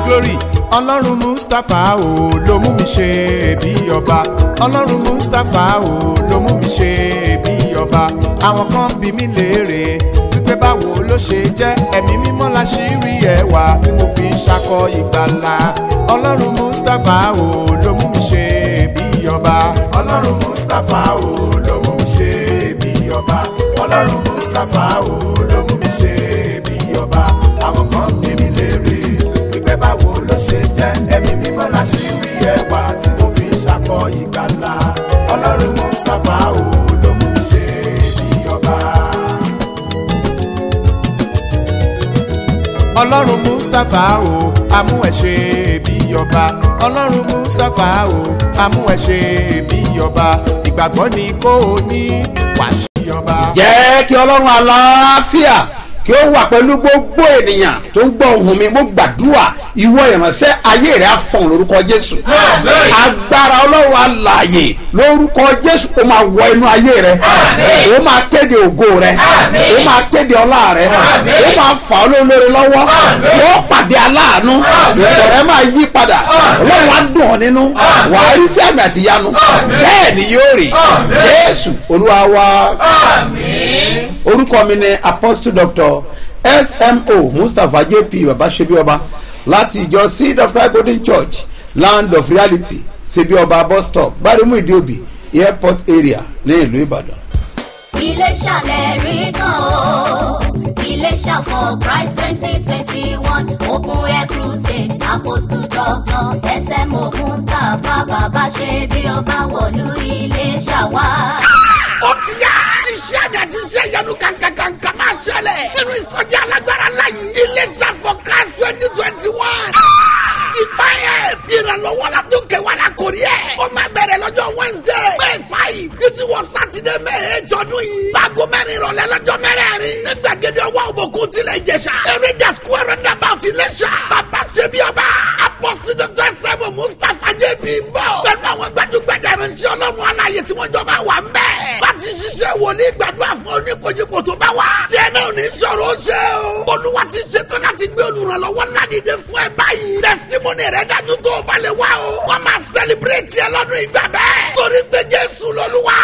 glory ọlọ́run mustapha o ló mú mi ṣe bí ọba ọlọ́run mustapha o ló mú mi ṣe bí ọba àwọn kan bí mi léèrè wípé báwo ló ṣe jẹ́ ẹ̀mí mímọ́ la ṣì rí ẹwà tí mo fi ń ṣakọ ìgbàlà ọlọ́run mustapha o ló mú mi ṣe bí ọba ọlọ́run mustapha o ló mú mi ṣe bí ọba ọlọ́run mustapha o ló mú mi ṣe bí ọba àwọn kan bí mi léèrè wípé báwo ló ṣe jẹ́ ẹ̀mí mímọ́ la ṣì rí ẹwà tí mo fi ń ṣakọ ìgbàlà ọlọ́run mustapha o ló mú mi ṣe bí ọba. ọlọ́run mustapha o amú ẹ ṣe bí ọba ọlọ́run mustapha o amú ẹ ṣe bí ọba ìgbàgbọ́ ni kò ní wàá ṣí ọba. jẹ́ kí ọlọ́run aláfíà kí ó wà pẹ̀lú gbogbo ènìyàn tó ń gbọ́ ohùn mi mo gbàdúrà ìwọ ìránṣẹ́ ayé rẹ̀ á fọ̀n lórúkọ jésù agbára ọlọ́run alààyè lórúkọ jésù ó máa wọ inú ayé rẹ̀ ó máa kéde ògo rẹ̀ ó máa kéde ọlá rẹ̀ ó máa fà ọ́ lólórí lọ́wọ́ ó pàdé aláàánú ìtọ̀ rẹ̀ máa yí padà ọlọ́run á dùn ọ́ nínú wàá rí sí àmì àtìyanu bẹ́ẹ̀ ni yóò rí jésù olúwa wa orúkọ mi ni apostle doctor smo mustapha jp babasebioba láti ìjọ seed of christ golden church land of reality sebioba bus stop gbarimu ìdíòbí airport area ní ìlú ìbàdàn. Iléṣà lẹ́rìí kan o. Iléṣà for Christ twenty twenty one open air crusade apostle doctor SMO Mustapha bàbá ṣe bí ọba wọ̀lú Iléṣà wá. ó ti yá. iṣẹ́ àmì àti iṣẹ́ ìyanu kankankanka máa ṣẹlẹ̀. nínú ìsọjí alágbára láyé. iléeṣẹ́ for christ twenty twenty one. ìfàyè ìrànlọ́wọ́ la tó kẹwàá la kò rí ẹ̀. ó máa bẹ̀rẹ̀ lọ́jọ́ wednesday. may five ní ti wọ sátidé may eight ọdún yìí. láago mẹ́rin ìrọ̀lẹ́ lọ́jọ́ mẹ́rẹ̀ẹ̀rin. ní gbàgede ọwọ́ òbòkun tilẹ̀ ìjẹsà. eréjà square roundabout iléṣà. bàbá ṣebí ọba. apọ́sítì dr sẹ́mu mustapha jb ń bọ̀. pẹ̀lú àwọn gbajúgbajà ìránṣẹ́ ọlọ́run aláyè tí wọ́n jọ máa wà ń bẹ̀. láti ṣiṣẹ́ wòlíì gbàdúrà fún oníkojúkò tó bá wà. tí ẹ náà ní sọ̀rọ̀ ó ṣe o. olúwa ti ṣetán láti gbé olùrànlọ́wọ́ ládìde fún ẹ báyìí. testimony rẹ dájú tó o bá lè wá o. wọ́n máa celebrate ẹ lọ́dún ìgbà bẹ́ẹ̀. torí pé jésù lọ́lúwa.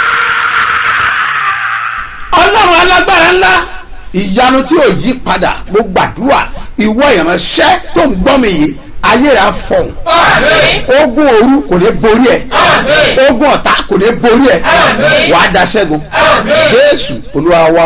ọlọ́run alágbára ńlá ìyanu tí ò yí padà mo gbàdúrà ìwọ ìránṣẹ́ tó ń gbọ́ mi yìí ayé rẹ̀ á fọ̀hún ogun òru kò ní borí ẹ̀ ogun ọ̀tá kò ní borí ẹ̀ wàá da ṣẹ́gun jésù olúwa wa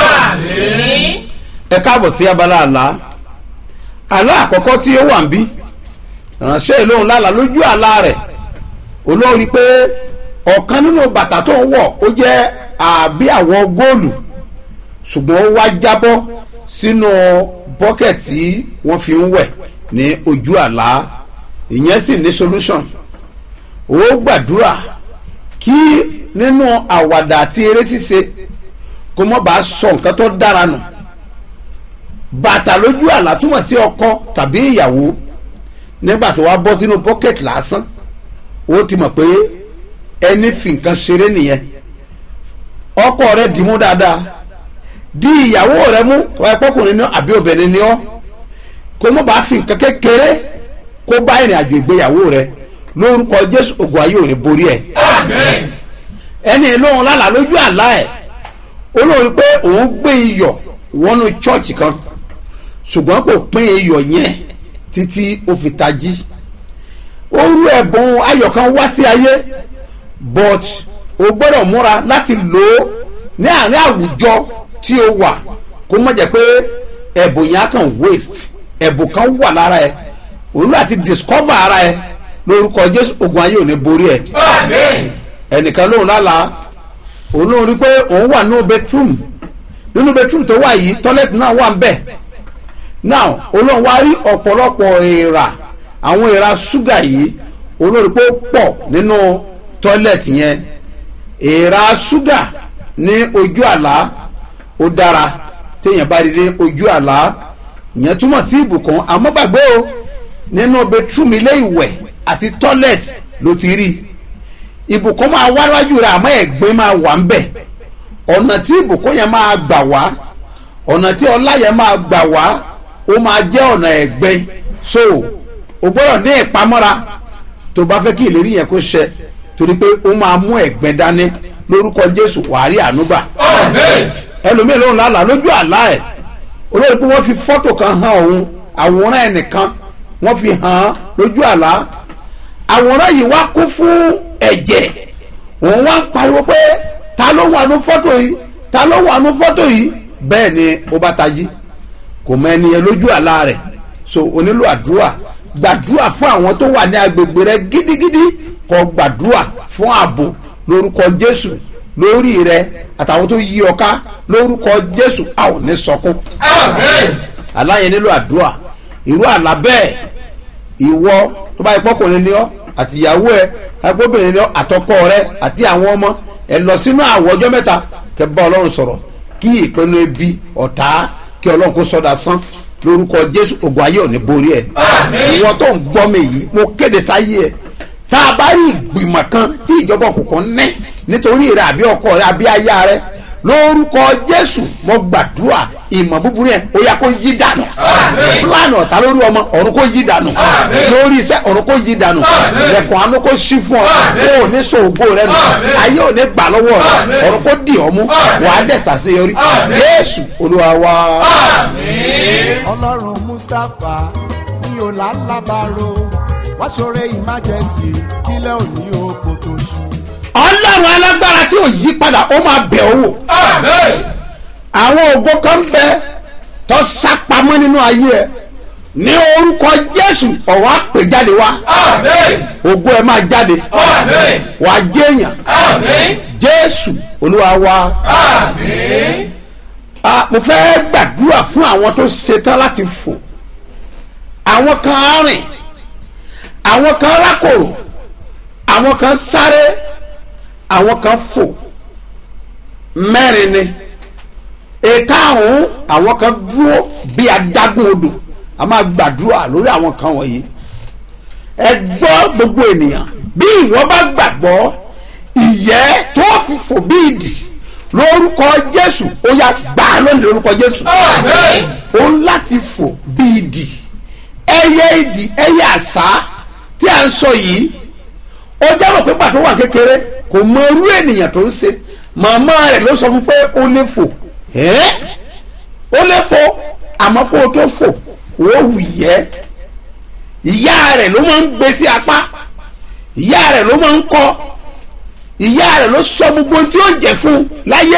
ẹ káàbọ̀ sí abala àlá àlá àkọ́kọ́ tí ó wà ń bí ìránṣẹ́ ìlóhùn lálàá lójú àlá rẹ̀ olórí pé ọ̀kan nínú bàtà tó ń wọ̀ ó jẹ́ àbí àwọ̀ góòlù ṣùgbọ́n ó wá jábọ́ sínú bọ́kẹ̀tì tí wọ́n fi ń wẹ̀ ní ojú àlá ìyẹn sì ní solution ó gbàdúrà kí nínú àwàdà àti eré ṣíṣe kó mọ́ bá sọ nǹkan tó dára nù bàtà lójú àlá túmọ̀ sí ọkọ tàbí ìyàwó nígbà tó wá bọ́ sínú bọ́kẹ̀tì lásán ó ti mọ̀ pé ẹni fi nǹkan ṣeré nìyẹn ọkọ rẹ dìímú dáadáa di ìyàwó rẹ mú wáyé pọkùnrin ní àbí obìnrin ní ọ kó mọ̀ bá fi nǹkan kékeré kó bá ìrìn àjò ìgbéyàwó rẹ lórúkọ jésù ògùn ayé ò ní borí ẹ ẹni lóhun lálàá lójú àlá ẹ olóhùn pé òun gbé iyọ̀ wọnú chọ́ọ̀chì kan ṣùgbọ́n kò pín iyọ̀ yẹn títí ó fi tají ó rú ẹ̀bùn ayọ̀ kan wá sí ayé but o gbọ́dọ̀ múra láti lò ó ní àárín àwùjọ tí o wà kó má jẹ́ pé ẹ̀bùn yẹn á kàn waste ẹ̀bùn kan wà lára ẹ òun láti discover ara ẹ lórúkọ jésù ogun ayé ò ní borí ẹ ẹnìkan lóhùn lálàá òun lóhùn rí pé òun wà nínú bedroom nínú bedroom tó wà yìí toilet náà wà ń bẹ̀ now olóhùn wá rí ọ̀pọ̀lọpọ̀ èèrà àwọn èèrà ṣúgà yìí olóhùn rí pé ó pọ̀ nínú toilet yẹn èèrà ṣúgà ní ojú àlá ó dára téèyàn bá rí ní ojú àlá ìyẹn túmọ̀ sí ìbùkún àmọ́ gbàgbé o nínú bedroom ilé ìwẹ̀ àti toilet ló ti rí ìbùkún máa wá wájú rẹ̀ àmọ́ ẹ̀gbin máa wà ń bẹ̀ ọ̀nà tí ìbùkún yẹn máa gbà wá ọ̀nà tí ọlá yẹn máa gbà wá ó máa jẹ́ ọ̀nà ẹ̀gbin so o gbọ́dọ̀ ní ìpamọ́ra tó bá fẹ́ kí ìlérí yẹn kó ṣẹ torí pé ó máa mú ẹ̀gbẹ́ dání lórúkọ jésù wàhálì ànúgbà ẹlòmíì lòun lálàá lójú àlá ẹ̀ olórí pé wọ́n fi fọ́tò kan hàn òun àwòrán ẹnìkan wọ́n fi hàn án lójú àlá àwòrán yìí wá kún fún ẹ̀jẹ̀ òun wá ń pariwo pé ta ló wà nú fọ́tò yìí ta ló wà nú fọ́tò yìí bẹ́ẹ̀ ni ó bá tají kò mọ ẹni yẹn lójú àlá rẹ̀ so o nílò àdúrà gbàdúrà fún àwọn tó wà ní agbègbè rẹ gidigidi kó gbàdúrà fún ààbò lórúkọ jésù lórí rẹ àtàwọn tó yí ọ ká lórúkọ jésù a ò ní sọkún àlá yẹn nílò àdúrà irú àlá bẹ́ẹ̀ ìwọ tó bá ipò kò ní ní ọ àti ìyàwó ẹ agbóbìnrin ní ọ àtọkọ rẹ àti àwọn ọmọ ẹ lọ sínú àwọ ọjọ́ mẹ́ta kẹ́ bá ọlọ́run sọ̀rọ̀ kí ìpinnu ebi ọ̀tá kí ọlọ́run kó sọ́dà sán lórúkọ jésù ògùn ayé ò ní borí ẹ ìwọ tó ń gbọ́ mi yìí mo kéde sáyé ẹ tá a bá rí ìgbìmọ̀ kan tí ìjọba òkùnkùn ní nítorí rẹ àbí ọkọ rẹ àbí aya rẹ lórúkọ jésù mo gbàdúrà ìmọ̀ búburú yẹn ó yá kó yí dànù pílánì ọ̀tá lórí ọmọ ọ̀run kó yí dànù lórí iṣẹ́ ọ̀run kó yí dànù lẹ́kùn àánú kó ṣí fún ọ kó o ní so ògo rẹ nù ayé ò ní gbà lọ́wọ́ rẹ ọ̀run kó dì ọ́ mú wàá dẹ̀ sàṣeyọrí jésù olúwa wa. ọlọ́run mustapha ní ọ̀làlábàrò wá ṣoore emergency kílẹ̀ òní oko tó ṣú. ọlọ́run alágbára tí ò yí padà ó máa bẹ̀ ọ́ wò àwọn ògo kan bẹ tó sápamọ́ nínú ayé ẹ ní orúkọ jésù ọ̀wá pè jáde wá ògo ẹ máa jáde wàá jẹ́yàn jésù olúwa wa Ah, mo fẹ́ gbàdúrà fún àwọn tó ṣetán láti fò àwọn kan á rìn àwọn kan rákòrò àwọn kan sáré àwọn kan fò mẹ́rin ni ìkarùn-ún àwọn kan dúró bí adágún odò a máa gbàdúrà lórí àwọn kan wọ̀nyí ẹ gbọ́ gbogbo ènìyàn bí ìwọ bá gbàgbọ́ ìyẹ́ tó fi fò bí ìdì lórúkọ jésù ó yá gbà á lónìí lórúkọ jésù ó ń láti fò bí ìdì ẹyẹ ìdì ẹyẹ àṣá tí a ń sọ yìí ó jábọ̀ pé pàtó wà kékeré kò mọ irú ènìyàn tó ń ṣe màmá rẹ̀ ló sọ fún pé ó lè fò ẹ́ ó lè fò àmọ́ kó o tó fò ó wù yẹ́ ìyá rẹ̀ ló máa ń gbé sí apá ìyá rẹ̀ ló máa ń kọ́ ìyá rẹ̀ ló sọ gbogbo tí ó jẹ́ fún láyé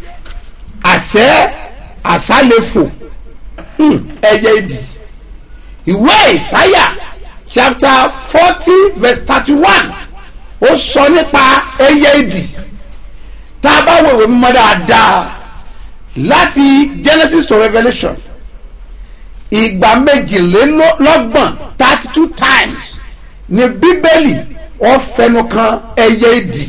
àṣẹ àṣà lè fò Hmm, ẹyẹ ìdì ìwé ìsáyà chapter forty verse thirty one ó sọ nípa ẹyẹ ìdì tá a bá wo ìwé mímọ́ dáadáa láti genesis to revolution ìgbà méjìlélọ́gbọ̀n thirty two times ní bíbélì wọ́n fẹnu kan ẹyẹ ìdì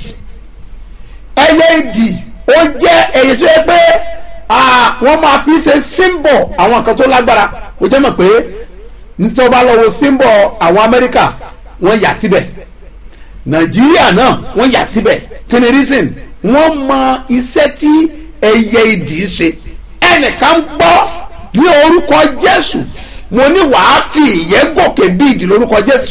ẹyẹ ìdì ó jẹ́ ẹyẹ tó yẹ pé ah, wọ́n máa fi ṣe symbol àwọn kan tó lágbára ó jẹ́ mọ̀ pé nítorí bá lọ́wọ́ symbol àwọn amẹ́ríkà wọ́n yà síbẹ̀ nàìjíríà náà wọ́n yà síbẹ̀ kí ni reason wọ́n mọ iṣẹ́ tí ẹyẹ ìdì ń ṣe ẹnìkan gbọ́ ní orúkọ jésù mo ní wàá fi ìyẹ́ gòkè bí ìdì lórúkọ jésù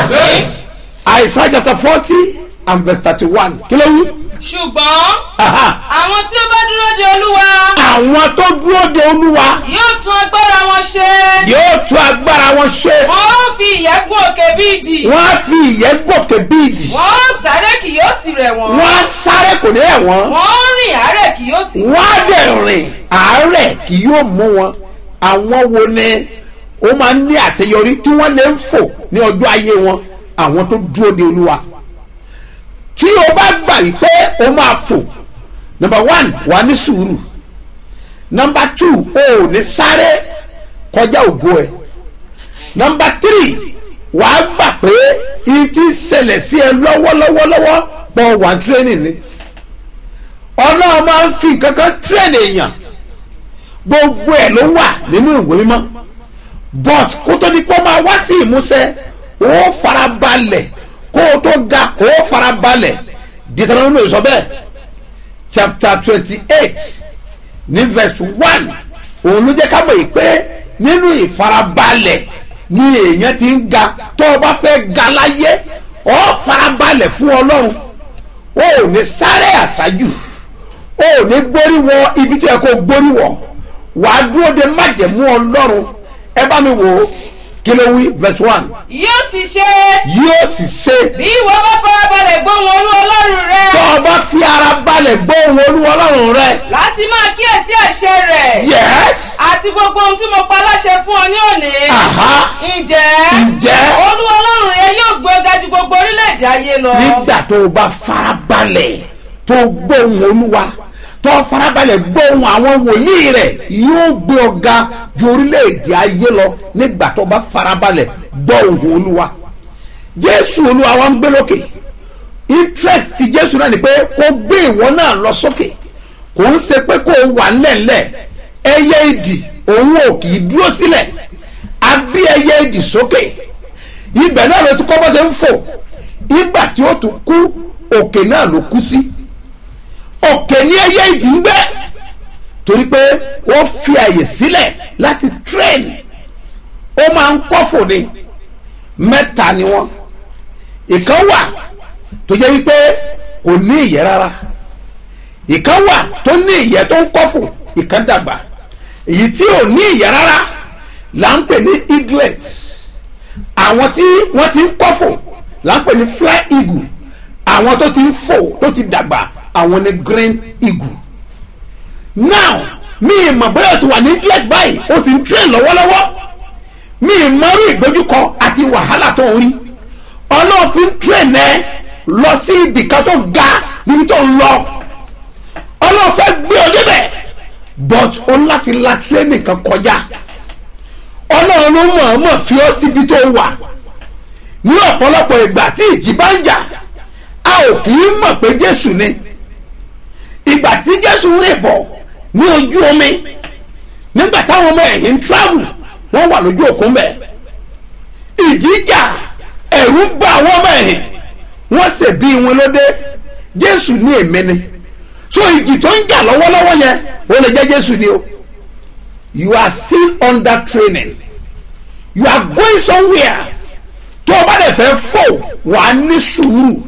àìsàn chapter forty and verse thirty one kí ló wí. ṣùgbọ́n Aha. àwọn tí ó bá dúró de olúwa àwọn tó dúró de olúwa yóò tún agbára wọn ṣe yóò tún agbára wọn ṣe wọn ó fi ìyẹ́ gún òkè bí ìdì wọ́n á fi ìyẹ́ gòkè bí ìdì wọn ó sáré kì yóò sì rẹ̀ wọ́n wọ́n á sáré kò ní ẹ̀ wọ́n wọn ó rìn àárẹ̀ kì yóò sì wọ́n á dẹ̀ rìn àárẹ̀ kì yóò mú wọn àwọn wo ni ó máa ń ní àṣeyọrí tí wọ́n lè ń fò ní ọjọ́ ayé wọn àwọn tó dúró de olúwa tí o bá gbà wípé o máa fò number one wà á ní sùúrù number two o ò ní sáré kọjá ògo ẹ number three wà á gbà pé ìtì ṣẹlẹ̀ sí ẹ lọ́wọ́lọ́wọ́lọ́wọ́ pọ̀ wà training ni ọlọ́run máa ń fi nǹkan kan train èèyàn gbogbo ẹ̀ ló wà nínú ìwé mímọ́ but kó tó di pé ó máa wá sí ìmúṣẹ ó fara balẹ̀ kó o tó ga ó fara balẹ̀ Deuteronomy sọ bẹ́ẹ̀ chapter twenty eight ní verse one òun ló jẹ́ ká mọ̀ yìí pé nínú ìfarabalẹ̀ ni èèyàn ti ń ga tó o bá fẹ́ ga láyé ọ farabalẹ̀ fún ọlọ́run o ò ní sáré àṣájù o ò ní gbórí wọ ibi tí ẹ kó gbórí wọ wàá dúró de májẹ̀mú ọlọ́run ẹ bá mi wò ó kí ló wí verse one yóò sì ṣe yóò sì ṣe bí ìwọ bá farabalẹ̀ gbóhùn olú ọlọ́run rẹ tó o bá fi ara balẹ̀ gbóhùn olúwa ọlọ́run rẹ láti máa kíyèsí àṣẹ rẹ̀ yes àti gbogbo ohun tí mo pa láṣẹ fún ọ ní òní. aha ǹjẹ́ Ǹjẹ́? olúwa ọlọ́run rẹ yóò gbé ọ ga ju gbogbo orílẹ̀-èdè ayé lọ. nígbà tó o bá farabalẹ̀ tó o gbóhùn olúwa tó o farabalẹ̀ gbóhùn àwọn wòlíì rẹ̀ yóò gbé ọ ga ju orílẹ̀-èdè ayé lọ nígbà tó o bá farabalẹ̀ gbóhùn olúwa jésù olúwa wa ń gbé lókè interest ti jésù náà ni pé kó gbé ìwọ náà lọ sókè kò ń ṣe pé kó o wà ńlẹ̀ńlẹ̀ ẹyẹ ìdì òun ò kì í dúró sílẹ̀ a bí ẹyẹ ìdì sókè ibẹ̀ náà ló tún kọ́ bó ṣe ń fò ìgbà tí ó tún kú òkè náà ló kú sí òkè ní ẹyẹ ìdì ń gbé torí pé wọ́n fi àyè sílẹ̀ láti train ó máa ń kọ́fò ni mẹ́ta ni wọ́n ìkan wà tó jẹ́ wípé kò ní ìyẹ́ rárá ìkan wà tó ní ìyẹ́ tó ń kọ́fò ìkan dàgbà èyí tí ò ní ìyẹ́ rárá là ń pè ní eaglet àwọn tí wọ́n ti ń kọ́fò là ń pè ní fly eagle àwọn tó ti ń fò tó ti dàgbà àwọn ní green eagle now mi ì mọ̀ bóyá o ti wà ní eaglet báyìí o sì ń train lọ́wọ́lọ́wọ́ mi ì mọ̀rú ìdojúkọ àti wàhálà tó ń rí ọlọ́ọ̀fin train ẹ lọ sí ibìkan tó ga níbi tó ń lọ ọlọ́ọ̀fẹ́ gbé ọ débẹ̀ but o ní láti la training kan kọjá ọlọ́run ló mọ̀ọ́mọ̀ fi ọ́ síbi tó wà ní ọ̀pọ̀lọpọ̀ ìgbà tí ìjì bá ń jà a ò kì í mọ̀ pé jésù ni ìgbà tí jésù rìn bọ̀ ní ojú omi nígbà táwọn ọmọ ẹ̀yìn ń travel wọ́n wà lójú òkun bẹ́ẹ̀ ìjì jà ẹ̀rù ń bá àwọn ọmọ ẹ̀yìn wọ́n ṣe bí wọn lóde jésù ní èmi ni so ìjì tó ń jà lọ́wọ́lọ́wọ́ yẹn ó lè jẹ́ jésù ni o you are still under training you are going somewhere tó o bá dẹ̀ fẹ́ fò wà á ní sùúrù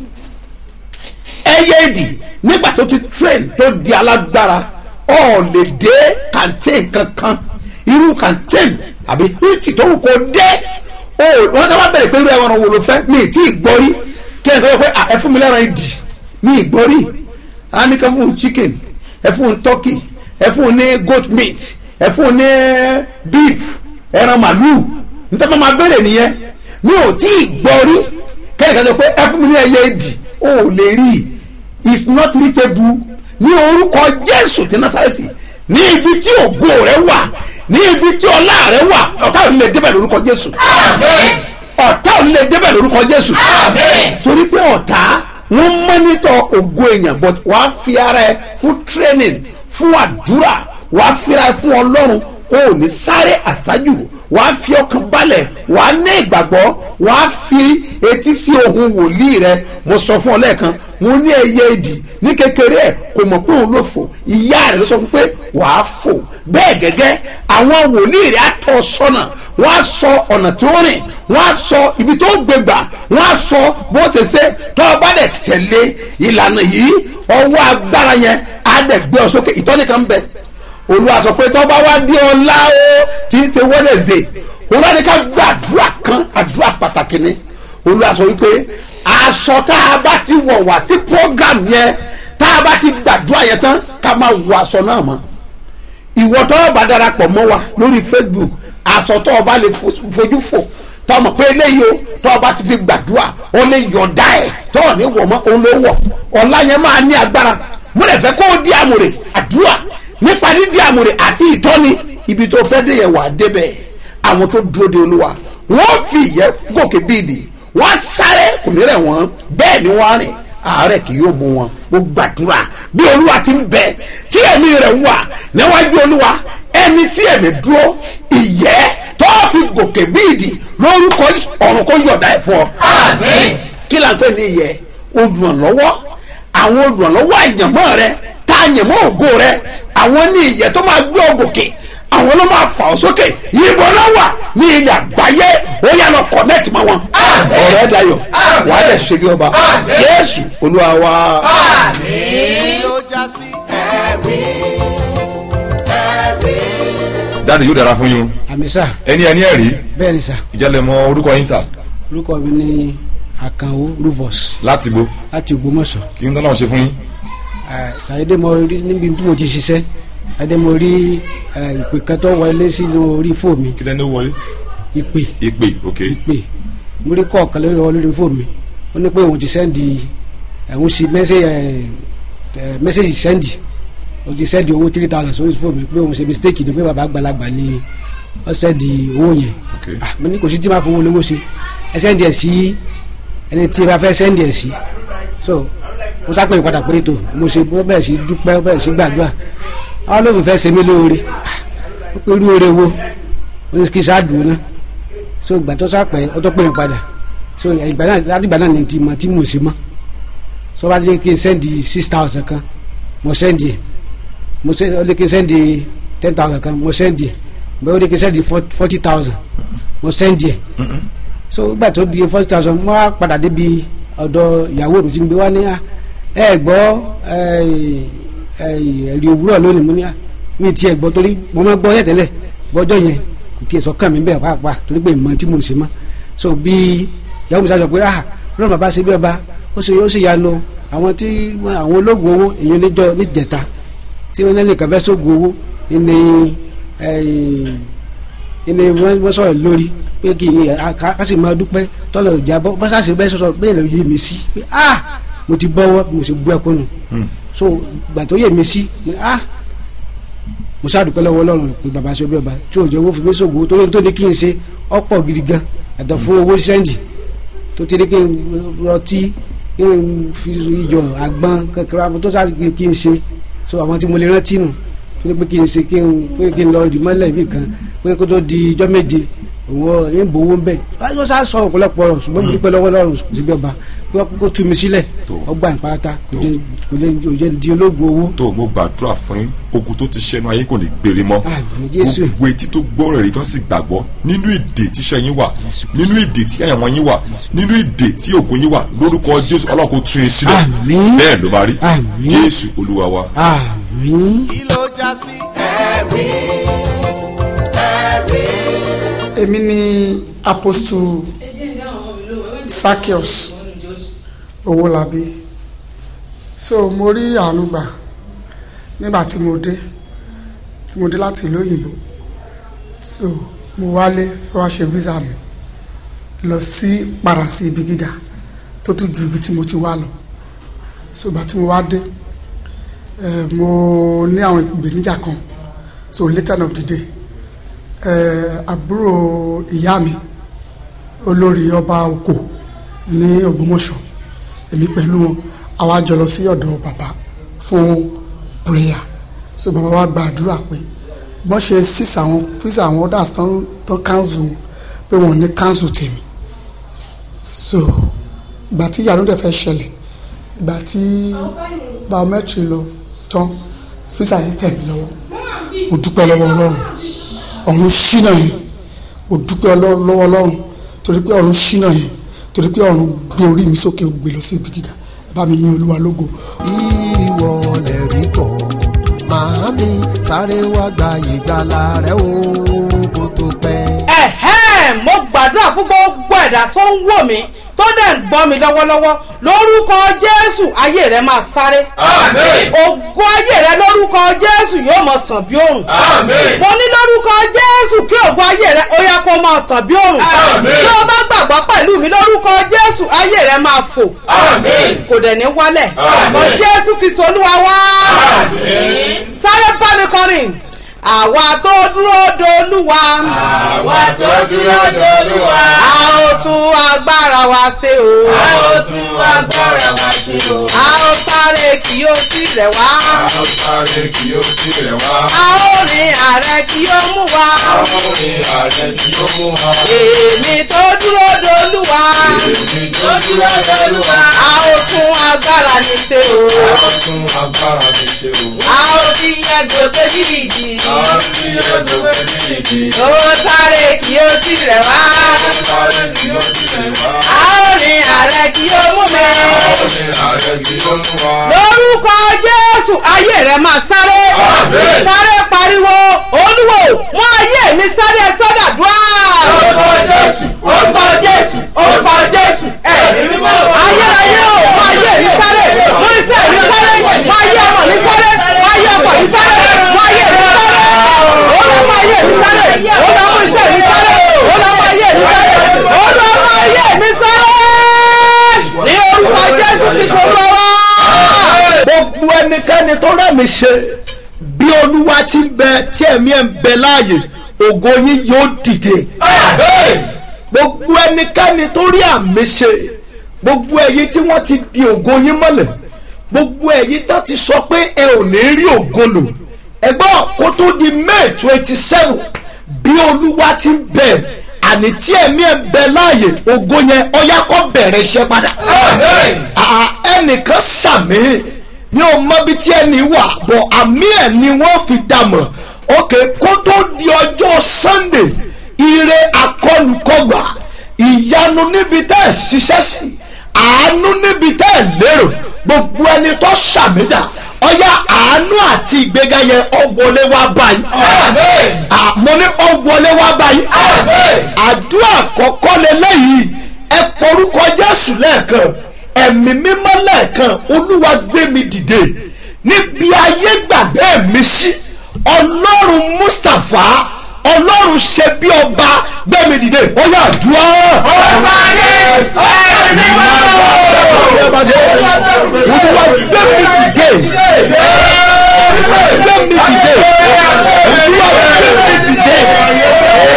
ẹyẹ ìdì nígbà tó ti train tó di alágbára ọ̀ lè dé kàntén kankan irú kàntén àbí hìtì tó wù kó dé o wọn tó bá bẹ̀rẹ̀ pé irú ẹran wo ló fẹ́ mi ì tí ì gbọ́ rí kí ẹ̀ kọ́ pé ẹ fún mi lẹ́ran ìdì mi ì gbọ́ rí a ní ká fún un chicken ẹ fún un turkey ẹ fún un ní goat meat ẹ fún un ní beef ẹran màlúù níta máa máa bẹ̀rẹ̀ nìyẹn mi ò tí ì gbọ́ rí kẹ́nìkan sọ pé ẹ fún mi ní ẹyẹ ìdì o ò lè rí i it's not reachable ní orúkọ jésù ti násàrẹ́tì ní ibi tí ògo rẹ wà ní ibi tí ọlá rẹ wà ọ̀tá ò ní lè débẹ̀ lórúkọ jésù ọ̀tá ò ní lè débẹ̀ lórúkọ jésù torí pé ọ̀tá wọ́n mọ́nítọ̀ ògo èèyàn but wàá fi ara ẹ fún training fún àdúrà wàá fi ara ẹ fún ọlọ́run o ò ní sáré àṣájù wàá fi ọkàn balẹ̀ wàá ní ìgbàgbọ́ wàá fi etí sí ohun wòlíì rẹ mo sọ fún ọ lẹ́ẹ̀kan mo ní ẹyẹ ìdì ní kékeré ẹ kò mọ̀ pé òun ló fò ìyá rẹ ló sọ fún pé wàá fò bẹ́ẹ̀ gẹ́gẹ́ àwọn wòlíì rẹ á tọ́ ọ sọ́nà wọ́n á sọ ọ̀nà tí ó rìn wọ́n á sọ ibi tó gbégbà wọ́n á sọ bó ṣe ṣe tó o bá dẹ̀ tẹ̀lé ìlànà yìí ọwọ́ agbára yẹn á dẹ̀ gbé ọ sókè ìtọ́ni kan ń bẹ olúwa sọ pé tó bá wá dé ọlá o tí ń ṣe wednesday olúwa ní ká gbàdúrà kan àdúrà pàtàkì ni olúwa sọ wípé aṣọ tá a bá ti wọ̀ wá sí program yẹn tá a bá ti gbàdúrà yẹn tán ká máa wọ aṣọ náà mọ́ ìwọ tó o bá darapọ̀ mọ́ wa lórí facebook aṣọ tó o bá lè fojú fò tó o mọ̀ pé eléyìí o tó o bá ti fi gbàdúrà o lè yọ̀ọ̀dá ẹ̀ tó o ní wọ̀ mọ́ o ló wọ̀ ọ̀la yẹn máa ní agbára mo lè fẹ́ kó o di àmùrè àdúrà nípa dídí àmùrè àti ìtọ́ni ibi tó fẹ́ dé yẹn wà débẹ̀ àwọn tó dúró de olúwa wọ́n fi ìyẹ́ gòkè bíìdì wọ́n sáré kò ní rẹ̀ wọ́n bẹ́ẹ̀ ni wọ́n rìn àárẹ̀ kì yóò mú wọn mo gbàdúrà bí olúwa ti ń bẹ tí ẹ̀mí rẹ̀ wà níwájú olúwa ẹni tí ẹ̀mí dúró ìyẹ́ tó fi gòkè bíìdì lórúkọ ọ̀run kó yọ̀dá ẹ̀ fún ọ. Àmín. kí là ń pè ní ìyẹ́ olùrànlọ́wọ́ àwọn olùrànlọ́wọ́ àyànmọ́ rẹ tá àyànmọ́ ògo rẹ àwọn ní ìyẹ́ tó máa gbé ọ gòkè àwọn ló máa fà ọ sókè yìnbọn lọ́wọ́ ní ilẹ̀ àgbáyé ó yà lọ connect mọ́ wọn ọ̀rẹ́ dayọ̀ wà á lẹ̀ ṣe bí ọba jésù olúwa wa. kí ló já sí ẹ̀rí ẹ̀rí. dáàdi yóò dára fún yín o àmì sà ẹni ẹni ẹ̀rí bẹ́ẹ̀ ni sà ìjẹ́lẹ̀ mọ orúkọ yín sà orúkọ mi ní àkànwó rufus láti bo láti ògbómọ̀ṣọ́ kí n tọ́lá ṣe fún yín Eh, ṣàyédé mo rí níbi tí mo ti ṣiṣẹ́ ṣàyédé mo rí eh, ìpè kan tó wọlé sínú orí fóònù mi kí lẹ́nu wọlé ìpè ìpè ok ìpè mo rí kọ̀ọ̀kan lórí ọwọ́ lórí fóònù mi ó ní pé òun ti sẹ́ndì ẹ̀hún sí mẹ́sẹ̀gì sẹ́ndì ó ti sẹ́ndì owó three thousand sórí fóònù mi pé òun ṣe mistake ni pé bàbá àgbàlagbà ni ó sẹ́ndì owó yẹn ok Ah, mo ní kò sí tí máa fowó olówó ṣe ẹ sẹ́ndì ẹ̀ sí ẹni tí ẹ bá fẹ́ sẹ́ndì ẹ̀ sí so mo sápẹ́ ìpadà pé ètò mo ṣe mo bẹ̀rẹ̀ sí dúpẹ́ mo bẹ̀rẹ̀ sí gbàdúrà àwọn olóògùn fẹ́ ṣe mí lóore Ah, ó pé irú oore wo ó ní kí sáàdùn náà so ìgbà tó sápẹ́ ó tó pè é padà so ìgbà náà láti ìgbà náà ni ti mọ tí mo ṣe mọ́ so bá jẹ́ kí n sẹ́ndì six thousand kan mo sẹ́ndì ẹ̀ mo sẹ́ndì ó lé kí n sẹ́ndì ten thousand kan mo sẹ́ndì ẹ̀ bẹ́ẹ̀ ó lé kí n sẹ́ndì forty thousand mo sẹ́ndì ẹ̀ so ìgbà tó di forty thousand mo wá padà débi ọ̀dọ̀ ìyàwó mi ti ń gbé wá ní à ẹ gbọ́ ẹ̀rí òwúrọ̀ lónìí mo ní à mi ti ẹ̀ gbọ́ torí mo máa gbọ́ yẹ̀ tẹ́lẹ̀ gbọ́jọ́ yẹn kò kí ẹ sọ kàn mí bẹ́ẹ̀ pàápàá torí pé ìmọ̀ tí mo ń ṣe mọ́ so bí ìyàwó mi sá sọ pé ah lọ́nà bàbá ṣe bí ọba ó sì ó sì yanu àwọn tí àwọn ológun owó èyí níjọ níjẹta tí wọ́n ní kàfẹ́ sógun owó ní ní wọ́n sọ̀rọ̀ lórí pé kí a sì máa dúpẹ́ tọ́lọ̀ ìjà bọ́ bá sáà sí bẹ́ẹ̀ sọ̀rọ̀ bẹ́ẹ̀ lọ yé mi sí pé ah mo ti bọ́wọ́ mo sì bú ẹkún nù so gbà tó yé mi sí ni ah mo ṣàdúpẹ́ lọ́wọ́ ọlọ́run pé bàbá ṣe bí ọba tí òjò owó fi mí sògbó torí tó ní kí n ṣe ọ̀pọ̀ gidi gan àtọ̀ fún owó sẹ́ndì tó ti ní kí n rọtí kí n fi ìjọ àgbọn kankan àwọn tó ṣáà kí n ṣe so àwọn tí mo lè rántí nù tó ní pé kí n ṣe kí n pé kí n lọ rì mọ́lẹ̀ ibì kan pé kó tó di ijọ́ méje òun ẹ̀ ń bowó ń bẹ̀ wọ́n ṣáà sọ ọ̀pọ̀lọpọ̀ ọ̀rọ̀ ṣùgbọ́n mo dúpẹ́ lọ́wọ́ ọlọ́run sí bí ọba pé kó tú mi sílẹ̀ ọgbà ìpátá kò jẹ́ di ológun owó tó o mo gbàdúrà fún yín ogun tó ti ṣẹnu ayé kò ní gbére mọ́ Àmín Jésù. gbogbo etí tó gbọ́ rẹ̀ rí tó sì gbàgbọ́ nínú ìdè tíṣẹ́ yín wà nínú ìdè tí àyànmọ́ yín wà nínú ìdè tí ògùn yín wà lórúkọ jésù ọlọ́run kó tún yín sílẹ̀ Àmín. bẹ́ẹ̀ ló máa rí Àmín. jésù olúwa wa. àmín. kí ló já sí ẹ̀rí ẹ̀rí. èmi ni apostle Zaccheaus Owólabí so mo rí àánú gbà nígbà tí mo dé tí mo dé láti ìlú òyìnbó so mo wálé fẹ́ wá ṣe visa mi lọ sí padà sí ibi gíga tó tún ju ibi tí mo ti wá lọ so ìgbà tí mo wá dé eh, mo ní àwọn ìpèníjà kan so later of the day eh, àbúrò ìyá mi olórí ọba oko ní Ògbómọ̀ṣọ́ èmi pẹ̀lú wọn àwa jọ lọ sí ọ̀dọ̀ bàbá fún prayer so bàbá wa gba àdúrà pé bọ́n ṣe six àwọn fisa àwọn orders tán tán council pé wọn ò ní council tèmi so ìgbà tí ìyanu dẹ̀ fẹ́ ṣẹlẹ̀ ìgbà tí biometry lọ tán fisa yẹn tẹ̀ mí lọ́wọ́ mo dúpẹ́ lọ́wọ́ ọlọ́run ọ̀run ṣínà yẹn mo dúpẹ́ ọlọ́- lọ́wọ́ ọlọ́run torí pé ọ̀run ṣínà yẹn torí pé ọ̀run gbé orí mi sókè ó gbé lọ sí ibi gíga ẹ bá mi ní olúwa lógo ìwọ lè rí kọ́ màámi sáré wá gba ìgbàlà rẹ o kó tó pẹ́. ẹ̀hẹ́n mo gbàdúrà fún gbogbo ẹ̀dá tó ń wò mí tó dẹ̀ ń gbọ́ mi lọ́wọ́lọ́wọ́ lórúkọ jésù ayé rẹ máa sáré. Àmín. ògo ayé rẹ lórúkọ jésù yóò máa tàn bí òrùn. Àmín. mo ní lórúkọ jésù kí ògo ayé rẹ ó yá kó máa tàn bí òrùn. Àmín. tí o bá gbàgbọ́ pẹ̀lú mi lórúkọ jésù ayé rẹ máa fò. Àmín. kò dẹ̀ ní wálẹ̀. Àmín. mọ jésù kristu olúwa wá. Àmín. sáré bá mi kọrin àwa tó dúró dolúwa. Àwa tó dúró dolúwa. a ó tún agbára wa ṣe o. A ó tún agbára wa ṣe o. a ó sáré kí ó tilẹ̀ wá. A ó sáré kí ó tilẹ̀ wá. a ó rin ààrẹ kí ó mú wa. A ó rin ààrẹ tí ó mú wa. èmi tó dúró dolúwa. Èmi tó dúró dolúwa. a ó tún agbára ní ṣe o. A ó tún agbára mi ṣe o. a ó fi ẹgbẹ́ méjì. A ó fi ẹ̀dùn méjì. ó sáré kí ó sì rẹ̀ wá. sáré kí ó sì lè wá. a ó rìn ààrẹ kí ó mú mi. ó ní ààrẹ kí ó mú wa. lórúkọ jésù ayé rẹ máa sáré Àmín. sáré pariwo olúwo wọn ayé mi sáré sọdàdúrà. orúkọ jésù orúkọ jésù orúkọ jésù ẹ̀mí mímọ́ ayérayé o wọn ayé mi sáré wọn iṣẹ́ mi sáré wọn ayé ọmọ mi sáré wọn ayé ọkọ mi sáré wọn ayé mi sáré olùkọ́ ayé mi sáré olùkọ́ iṣẹ́ mi sáré olùkọ́ ayé mi sáré olùkọ́ ayé mi sáré ní orúkọ jésù ti sọ lọ́wọ́. gbogbo ẹnikẹ́ni tó rẹ̀ mí ṣe bí olúwa ti ń bẹ tí ẹ̀mí ẹ̀ ń bẹ láàyè ògo yín yóò dìde gbogbo ẹnikẹ́ni tó rí àmì ṣe gbogbo ẹ̀yin tí wọ́n ti di ògo yín mọ́lẹ̀ gbogbo ẹ̀yin tó ti sọ pé ẹ ò ní rí ògo lò ẹgbọ́n kó tó di may twenty seven bí olúwa ti ń bẹ àní tí ẹ̀mí ẹ̀ ń bẹ láàyè ògo yẹn ọyá kó bẹ̀rẹ̀ iṣẹ́ padà àà ẹnìkan sàmì ní o mọ bí tí ẹni wà bọ̀ àmì ẹ̀ ni wọ́n fi dàmọ̀ ok kó tó di ọjọ́ sunday ire akọlùkọgbà ìyanu níbi tẹ́ ẹ̀ ṣiṣẹ́ sí àánú níbi tẹ́ ẹ̀ lérò gbogbo ẹni tó sàmìdà ọyá àánú àti ìgbéga yẹn ọgbọlé wá báyìí Ah, mo ní ọgbọlé wá báyìí àdúrà àkọ́kọ́ lélẹ́yìí ẹ porúkọ jésù lẹ́ẹ̀kan ẹ̀mí mímọ́ lẹ́ẹ̀kan olúwa gbé mi dìde níbi ayé gbàgbé mi sí ọlọ́run mustapha ọlọ́run ṣe bí ọba gbé mi dìde ó yà dúró. Ọba Jésù, ẹ̀mí mímọ́. olúwa gbé mi dìde gbé mi dìde olúwa gbé mi dìde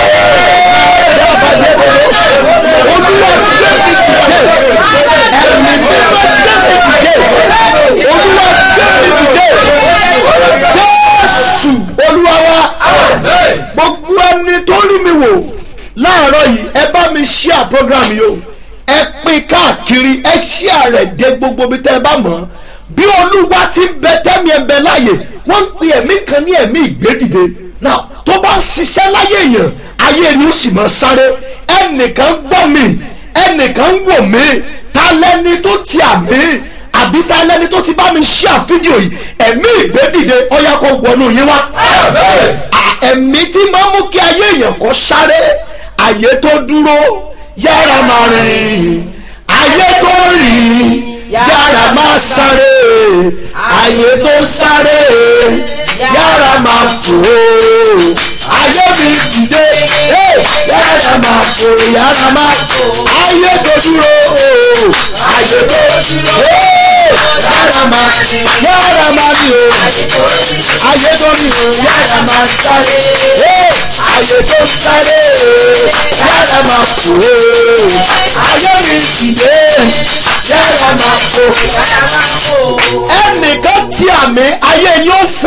olúwa gbé mi dìde ẹ̀mí mímọ́ gbé mi dìde olúwa gbé mi dìde jésù olúwa wa gbogbo ẹni tó rí mi wò láàárọ̀ yìí ẹ bá mi share program yìí o ẹ pín káàkiri ẹ share rẹ̀ dé gbogbo bí tẹ́ ẹ bá mọ̀ ọ́ bí olúwa ti ń bẹ tẹ́mi ẹ̀ ń bẹ láàyè wọ́n ń pe ẹ̀mí kan ní ẹ̀mí ìgbédìde náà tó bá ń ṣiṣẹ́ láyé èèyàn ayé ni ó sì máa sáré ẹnìkan gbọ́ mi ẹnìkan ń wò mí ta lẹ́ni tó ti àmì àbí ta lẹ́ni tó ti bá mi share fídíò yìí ẹ̀mí ìgbédìde ọ̀yà kó wọnú yín wá à- ẹ̀mí tí máa mú kí ayé èèyàn kó sáré ayé tó dúró yára máa rìn ayé tó rìn yára máa sáré ayé tó sáré yára máa fò ayé mi dìde eh, yára máa fò yára máa ayé tó dúró ayé tó dúró eh, yára máa yára máa mi o ayé tó mi o yára máa sáré eh, ayé tó sáré yára máa fò ayé mi dìde yára máa fò ẹnìkan tí àmì ayé yóò fò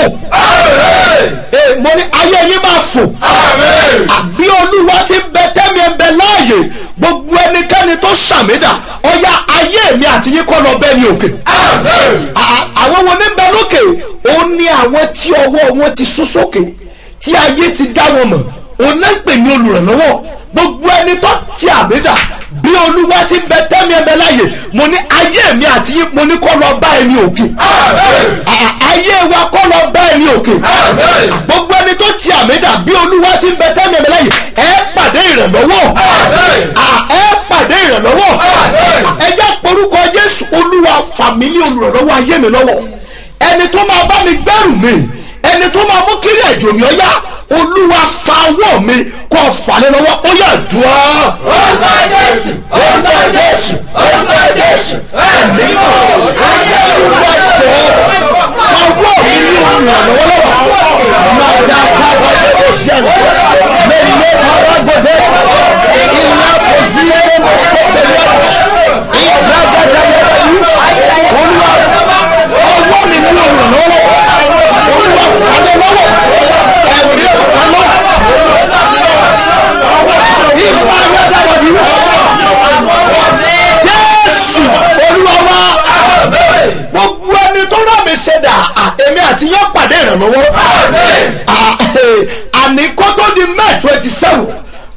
Eh, mo ní ayé yín máa fò àbí olúwa ti bẹ tẹ́mi ẹ̀ ń bẹ láàyè gbogbo ẹnikẹ́ni tó ṣàmìdà ọ̀yá ayé mi àti yín kọ́ lọ bẹ́ẹ̀ ni òkè À- àwọn wo ní bẹ lókè ó ní àwọn tí ọwọ́ wọn ti sún sókè tí ayé ti dá wọn mọ̀ òun náà ń pè ní olùrànlọ́wọ́ gbogbo ẹni tó ti àmìdà bí olúwa ti bẹ tẹ́mi ẹ̀ ń bẹ láàyè mo ní ayé mi àti yín mo ní kọ́ lọ bá ẹni òkè À- ayé wa kọ́ lọ bá ẹni òkè gbogbo ẹni tó ti àmìdà bí olúwa ti ń bẹ tẹ́mi ẹ̀ ń bẹ láàyè ẹ pàdé ìrànlọ́wọ́ À- ẹ pàdé ìrànlọ́wọ́ ẹ jẹ́ porúkọ jésù olúwa fàmílì olùrànlọ́wọ́ ayé mi lọ́wọ́ ẹni tó máa bá mi gbẹ́rù mi ẹni tó máa mú kiri ẹ̀jọ̀ mi ọ̀yá olúwa fa ọwọ́ mi kọ́ falẹ̀ lọ́wọ́ ó yà dùn ọ́. Orúkọ Jésù, orúkọ Jésù, orúkọ Jésù, ẹ̀mí mímọ́. Ayé olúwa jọ fa ọwọ́ mi ní olùrànlọ́wọ́ lọ́wọ́ máa dá kábọ̀ ẹgbẹ́ sí ẹ̀rọ mẹ́lẹ́ kábọ̀ gbọ́dọ̀ ìlà kò sí ẹgbẹ́ mọ́síkò tẹ̀lé ọ̀rọ̀ ìlà gbàdá yẹn yìí olúwa ọwọ́ mi ní olùrànlọ́wọ́ olúwa falẹ̀ lọ́wọ́ ẹ̀mí fà lọ́wọ́ ìgbà yàtọ̀ wọ̀nyí jésù olúwa wa gbogbo ẹni tó rà mí ṣe dà èmi àti yẹn pàdé ìrànlọ́wọ́ À, àní kó tó di may twenty seven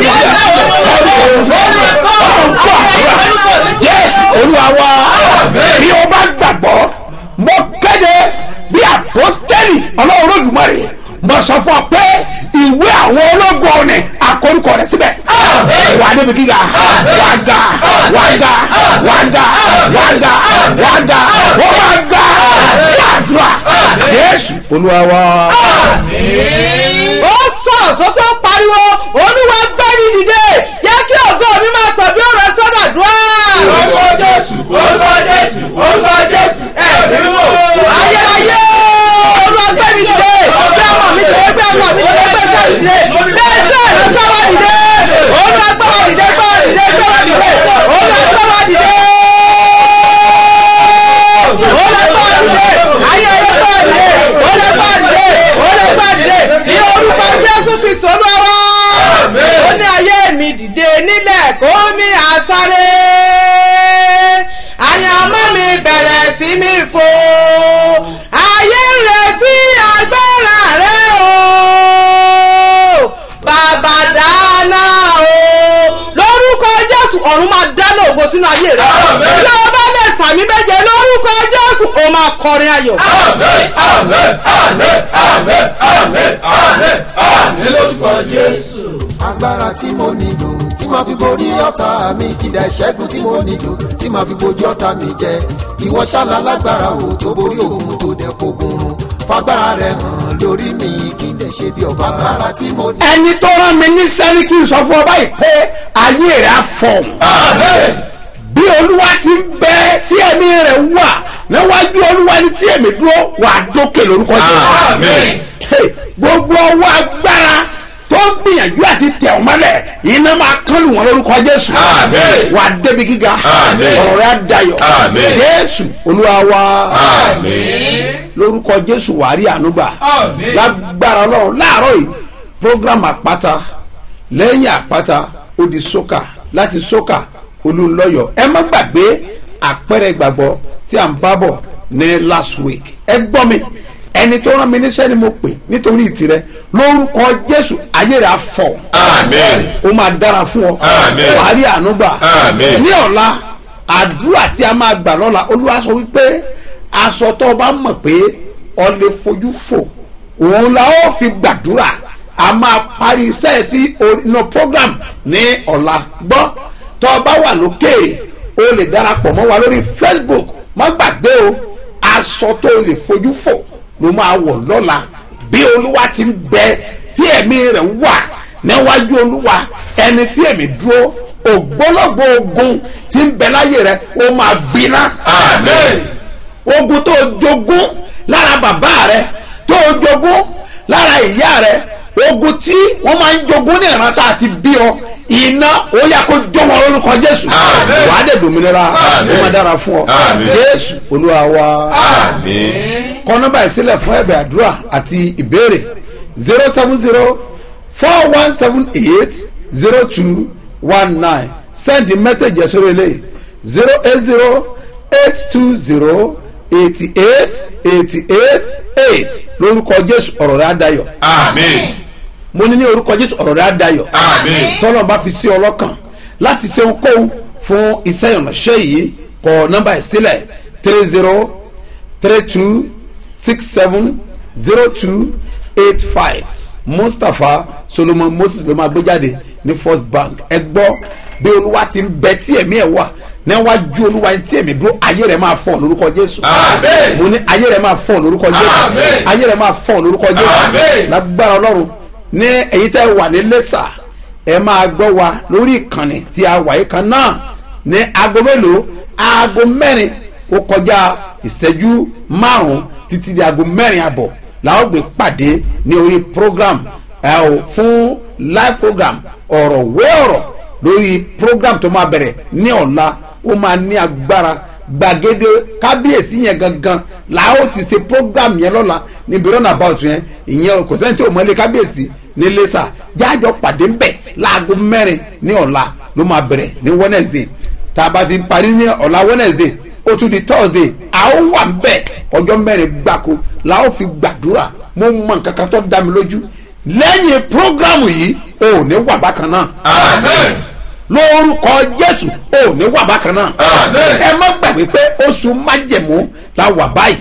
yẹ́sì olúwa wa bí o bá gbàgbọ́ mo kéde bí àpọ́stẹ́lì ọlọ́run lójúmọ́rè mo sọ fún ọ pé ìwé àwọn ológun ni àkórúkọ rẹ síbẹ̀ wà á débi gíga wà á ga wà á ga wà á ga wà á ga wà á ga wọ́n máa ga wàdúrà yẹ́sù olúwa wa. ó sọ̀rọ̀ sókè ó pariwo olúwa gbẹ́ni dìde jẹ́ kí ògo mi máa tọ̀ bí ọ̀rọ̀ sọ́dà dùn. orúkọ jésù orúkọ jésù orúkọ jésù ẹ̀mí kó mi àsáré àyànmọ́ mi bẹ̀rẹ̀ sí mi fò ayé ń retí agbára rẹ o bàbá dáná o lórúkọ jésù ọ̀run máa dáná ògo sínú ayé rẹ bí o bá lè sàmì méje lórúkọ jésù o máa kọrin ayọ̀. Amen, amen, amen, amen, amen, amen, amen lórúkọ Jésù. agbára tí mo nílò tí màá fi borí ọ̀tá mi kìdá ìṣẹ́gun tí mo nílò tí màá fi bojú ọ̀tá mi jẹ ìwọ ṣáàlà lágbára o tó borí òun tó dẹ̀ fogun run fagbára rẹ hàn lórí mi kí n dẹ̀ ṣe bí ọba agbára tí mo ní. ẹni tó rán mi ní sẹ́ni kí n sọ fún ọ báyìí pé ayé rẹ̀ á fọ̀ bí olúwa ti ń bẹ tí ẹ̀mí rẹ̀ wà níwájú olúwa ni tí ẹ̀mí dúró wà dókè lórúkọ Àmín. Hey, gbogbo ọwọ́ agbára tó ń gbìyànjú àti tẹ̀ ọ́ mọ́lẹ̀ iná máa kán lù wọ́n lórúkọ jésù Àmín. wà débi gíga Àmín. ọ̀rọ̀ rẹ̀ á dayọ̀ Àmín. jésù olúwa wa Àmín. lórúkọ jésù wàá rí ànúgbà Àmín. lágbára ọlọ́run láàárọ̀ yìí program àpáta lẹ́yìn àpáta ó di sókà láti sókà olùlọ́yọ̀ ẹ má gbàgbé àpẹẹrẹ ìgbàgbọ́ tí à ń bá bọ̀ ní last week ẹ gbọ́ mi ẹni tó rán mi níṣẹ́ ni mo pè nítorí ìtìrẹ lórúkọ jésù ayé rẹ̀ á fọ̀ Àmín. ó máa dára fún ọ Àmín. wàá rí ànúgbà Àmín. ní ọ̀la àdúrà tí a máa gbà lọ́la olúwa sọ wípé aṣọ tó o bá mọ̀ pé ọ lè fojú fò òun la ó fi gbàdúrà a máa parí iṣẹ́ sí inú program ní ọ̀la gbọ́ tó o bá wà lókèèrè o lè darapọ̀ mọ́ wa lórí facebook má gbàgbé o aṣọ tó o lè fojú fò ló máa wọ̀ lọ́la bí olúwa ti ń bẹ tí ẹ̀mí rẹ̀ wà níwájú olúwa ẹni tí ẹ̀mí dúró ògbólógbò ogun tí ń bẹ láyé rẹ̀ ó máa gbiná Àmín. ogun tó jogún lára bàbá rẹ tó jogún lára ìyá rẹ ogun tí wọn máa ń jogún ní ìrántá àti bí ọ iná ó yà kó jó wọn lórúkọ jésù Àmín. wàá dẹ̀ dòmìnira Àmín. ó máa dára fún ọ Àmín. jésù olúwa wa Àmín. kọ nọ́mbà ìsílẹ̀ fún ẹ̀bẹ̀ àdúrà àti ìbéèrè zero seven zero four one seven eight zero two one nine send the message yẹn sórí eléyìí zero eight zero eight two zero eighty eight eighty eight eight lórúkọ jésù ọ̀rọ̀ rẹ̀ á dayọ̀ Àmín. mo ní ní orúkọ jésù ọ̀rọ̀ rẹ̀ á dayọ̀ Àmín. tọ́lọ́ bá fi sí ọlọ́kàn láti ṣe ohunkóhun fún iṣẹ́ ìránṣẹ́ yìí kọ nọ́mbà ìsílẹ̀ three zero three two six seven zero two eight five mustapha solomon moses ló máa gbé jáde ní first bank ẹ gbọ́ bí olúwa ti ń bẹ tí ẹ̀mí ẹ̀ wà níwájú olúwa tí ẹ̀mí dúró ayé rẹ̀ máa fọ̀ lórúkọ jésù Àmín. mo ní ayé rẹ̀ máa fọ̀ lórúkọ jésù Àmín. ayé rẹ̀ máa fọ̀ lórúkọ jésù Àmín. lágbára ọlọ́run ní èyí tẹ́ wà ní lẹ́sà ẹ máa gbọ́ wa lórí ìkànnì tí a wà yìí kan náà ní aago mélòó aago mẹ́rin ó kọjá ìṣẹ́jú márùn-ún títí di aago mẹ́rin àbọ̀ làwọn gbé pàdé ní orí program ẹ ò fún live program ọ̀rọ̀ wé ọ̀rọ̀ lórí program tó máa bẹ̀rẹ̀ ní ọ̀la ó máa ní agbára gbàgede kábíyèsí yẹn gangan la ó ti ṣe program yẹn lọ́la níbi run about yẹn ìyẹn kò sẹ́ni tí ò mọ́lé kábíyèsí ní lẹ́sà jájọ pàdé ń bẹ̀ láago mẹ́rin ní ọ̀la ló máa bẹ̀rẹ̀ ní wednesday tá a bá ti parí ní ọ̀la wednesday ó tún di thursday a ó wà ń bẹ̀ ọjọ́ mẹ́rin gbáko la ó fi gbàdúrà mo mọ nǹkan kan tó dá mi lójú lẹ́yìn program yìí o ò ní wà bákan náà Àmín. lórúkọ jésù ò ní wà bákan náà Àmín. ẹ má gbàgbé pé oṣù májẹ̀mú la wà báyìí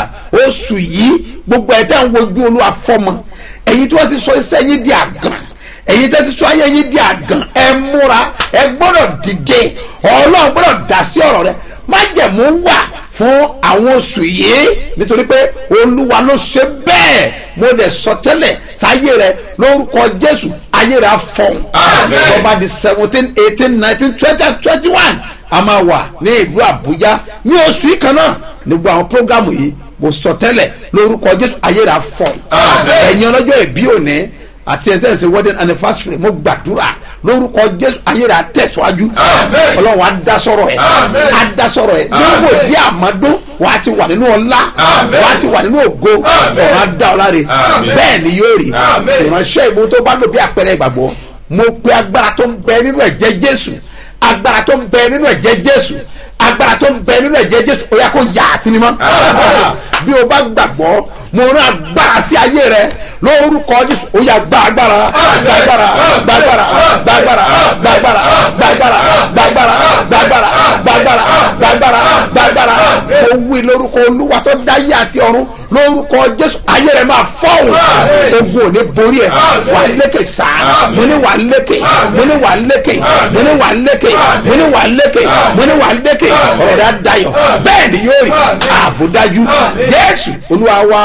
oṣù yìí gbogbo ẹ̀ tẹ́ ń wojú olúwa fọ́mọ ẹ̀yin tí wọ́n ti sọ iṣẹ́ yín di àgàn ẹ̀yin tẹ́ ti sọ ayé yín di àgàn ẹ múra ẹ gbọ́dọ̀ dìde ọlọ́run gbọ́dọ̀ dá sí ọ̀rọ̀ rẹ májẹ̀mú wà fún àwọn oṣù yìí nítorí pé olúwa ló ṣe bẹ́ẹ̀ mo lè sọ tẹ́lẹ̀ sáyé rẹ lórúkọ jésù ayé rẹ á fọ̀hún Àmín. ọba di seventeen eighteen nineteen twenty and twenty one a máa wà ní ìlú àbújá ní oṣù yìí kan náà nígbà àwọn prógámù yìí mo sọ tẹ́lẹ̀ lórúkọ jésù ayé rẹ á fọ̀hún Àmín. ẹ̀yin ọlọ́jọ́ ìbí òní àti ẹ̀ tẹ̀sí wedding anniversary mo gbàdúrà lórúkọ jésù ayé rẹ á tẹ̀síwájú Àmín. ọlọ́run á dá sọ̀rọ̀ ẹ̀ Àmín. á dá sọ̀rọ̀ ẹ̀ níwò yí àmọ́dún wà á ti wà nínú ọlá Àmín. wà á ti wà nínú ògo Àmín. ọ̀run á dá ọ láre Àmín. bẹ́ẹ̀ ni yóò rí Àmín. ìránṣẹ́ ìbò tó bá lò bí àpẹẹrẹ ìgbàgbọ́ mo pe agbára tó ń bẹ nínú ẹ̀jẹ̀ jésù agbára tó ń bẹ nínú ẹ̀jẹ̀ jésù agbára tó ń bẹ nínú ẹ̀jẹ̀ jésù ó yá kó yà á sí mímọ́ bí o bá gbàgbọ́ mo rán agbára sí ayé rẹ lórúkọ jésù ó yá gba agbára gba agbára gba agbára gba agbára gba agbára gba agbára gba agbára gba agbára gba agbára gba agbára gba agbára mo wí lórúkọ olúwa tó dáyé àti ọ̀run lórúkọ jésù ayé rẹ máa fọ́ọ̀hún ogun ò ní borí ẹ wà lékè sáà mo ní wà lékè mo ní wà lékè mo ní wà lékè mo ní wà lékè mo ní wà lékè ọ̀rọ̀ rẹ á dayọ̀ bẹ́ẹ̀ ni yóò rí ààbò dájú jésù olúwa wa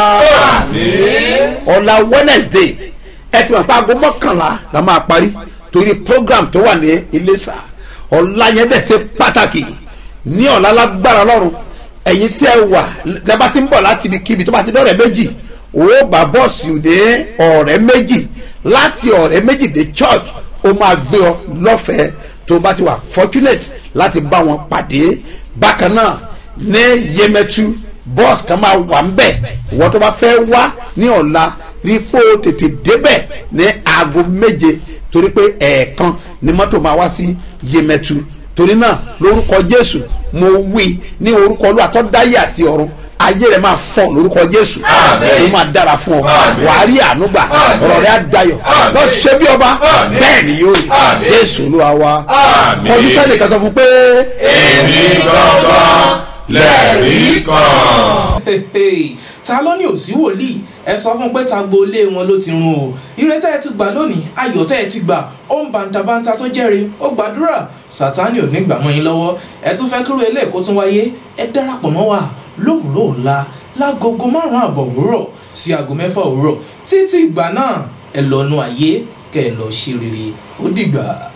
ọ̀la wednesday ẹ ti mọ̀ pé aago mọ́kànlá la máa parí torí program tó wà ní iléṣà ọ̀la yẹn dẹ̀ ṣe pàtàkì ní ọ̀la lágbára lọ́rùn ẹ̀yin tí ẹ wà tẹ bá ti ń bọ̀ láti ibi kíbi tó bá ti dọ̀rẹ́ méjì ó bá bọ́ọ̀sì òde ọ̀rẹ́ méjì láti ọ̀rẹ́ méjì dé church ó máa gbé ọ lọ́fẹ̀ẹ́ tó bá ti wà fortunate láti bá wọn pàdé bákan náà ní yemẹtu bọ́ọ̀sì kan máa wà ń bẹ̀ ìwọ́n tó bá fẹ́ wá ní ọ̀la rí pé ó tètè débẹ̀ ní aago méje torí pé ẹ̀ẹ̀kan ni mọ́tò máa wá sí yemẹtu torí náà lórúkọ jésù mo wí ní orúkọ olúwa tó dáyé àti ọ̀run ayé rẹ máa fọ lórúkọ jésù ó máa dára fún ọ wàá rí àánú gbà ọ̀rọ̀ rẹ á dayọ̀ lọ ṣe bí ọba bẹ́ẹ̀ ni yóò rí jésù olúwa wa kọjú sẹ́ni kan sọ fún pé. èmi gangan lẹ́rìí kan. ta ló ní òsí wòlíì ẹ sọ fún pé ta gbolé wọn ló ti run o ire tẹ́ ẹ ti gbà lónìí ayọ̀ tẹ́ ẹ ti gbà ó ń bàǹtàbàǹtà tó jẹ́rìí ó gbàdúrà sátánì ò ní gbà mọ́ yín lọ́wọ́ ẹ tún fẹ́ kúrò ilé ẹ̀kọ́ tún wáyé ẹ darapọ̀ mọ́ wa lówùúrọ̀ ọ̀la lágogo márùn-ún àbọ̀ òwúrọ̀ sí aago mẹ́fà òwúrọ̀ títí ìgbà náà ẹ lọ́nu ayé kẹ́ ẹ lọ ṣe rere ó dìgbà.